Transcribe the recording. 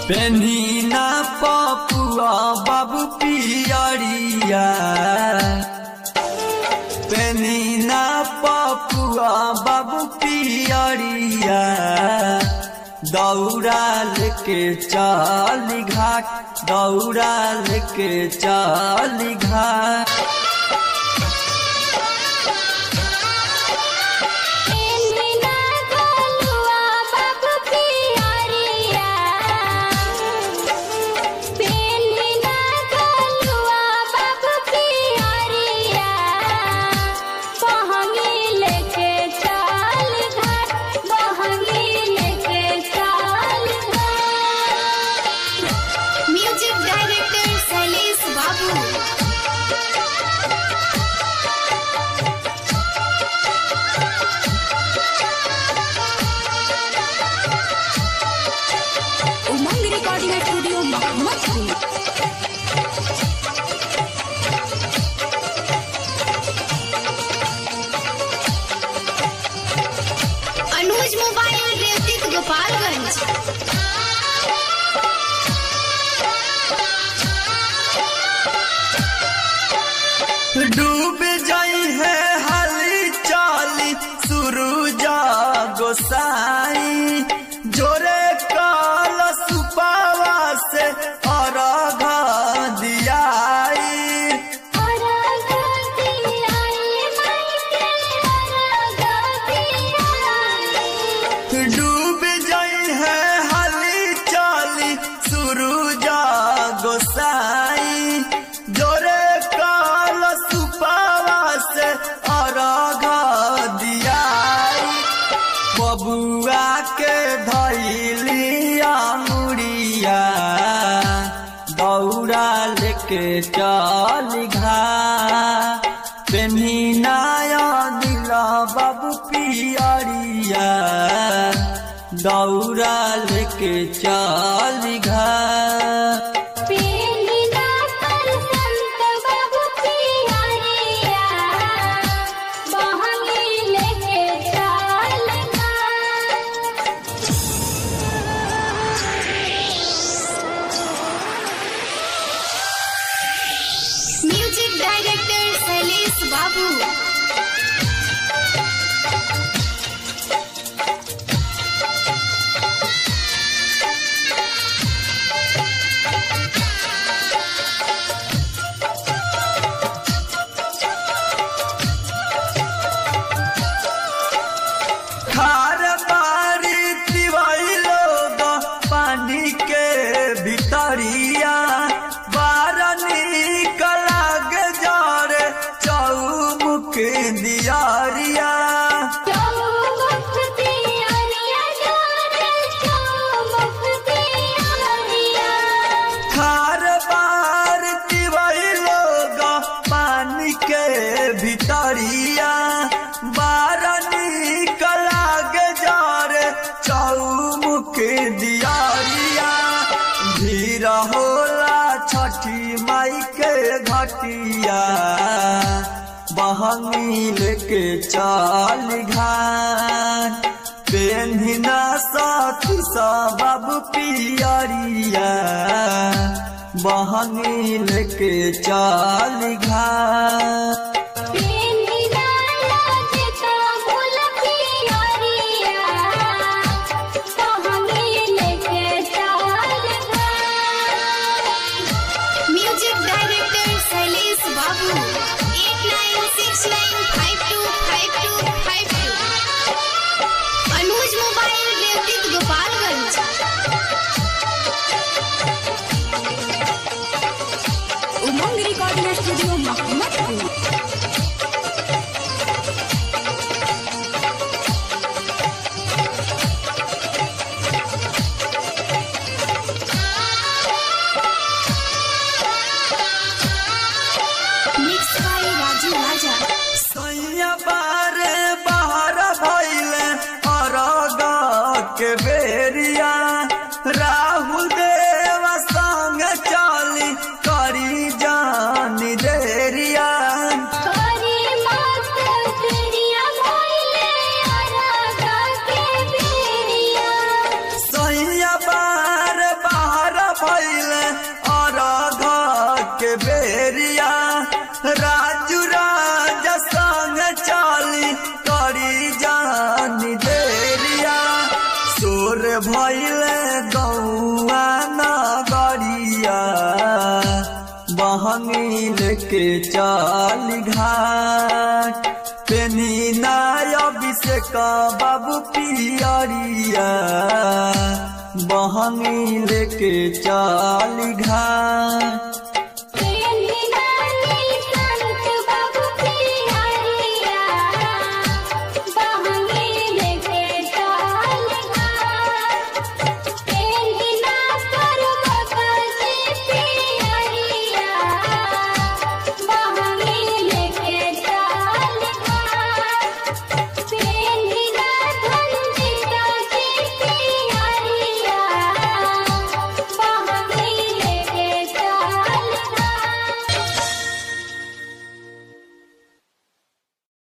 पेन्हिना पपुआ बाबू पियरिया पेन्हिना पपुआ बाबू पियरिया दौड़ाल के चाल घाट दौड़ाल के चाल घाट पेन्हिना गोलुआ बाबू पियरिया पेन्हिना गोलुआ बाबू पियरिया बहंगी लेके चाल घाट बहंगी लेके चाल घाट music director Shailesh Babu Umang recording studio Mohammadpur Anuj mobile रेवतिक गोपालगंज डूब जाई है हाली चाली सुरुजा गोसाई जोरे काल सुपावा से अर्घ दियाई डूब जाई है हाली चाली सुरुजा गोसाई जोरे काल सुपावा से अर्घ दियाई बबुआ के धैलिया मुड़िया दौड़ा लेके चल घा पेन्हिनाया दिला बाबू पियरिया दौड़ा लेके चल घा म्यूजिक डायरेक्टर शैलेश बाबू खार बारी तिवाई लोग पानी के भितरिया बार निकल गे जरे चौमुख दियारिया खार बार तिवाई लोग पानी के भितरिया बार निकल गे जरे चौमुख दियारिया भीड़ होला छठी माई के घटिया बहंगी लेके चाल घाट पेन्हिना साथी सब पियरिया बहंगी लेके चाल घाट music director Shailesh Babu eight nine six nine five two five two five two Anuj mobile रेवतिक Gopalganj Umang recording studio Mohammadpur mix by Raju राजा सैया बारे बाहर भैले अरग के बेरिया राहुल देव संग चली करी जानी देरिया करी मत तेरिया मोइले आरा के बेरिया सैया बार बाहर भैले गौआ नगरिया बहंगी लेके चल घाट पेनी नाय अभिषेक बाबू पियरिया बहंगी लेके चल घाट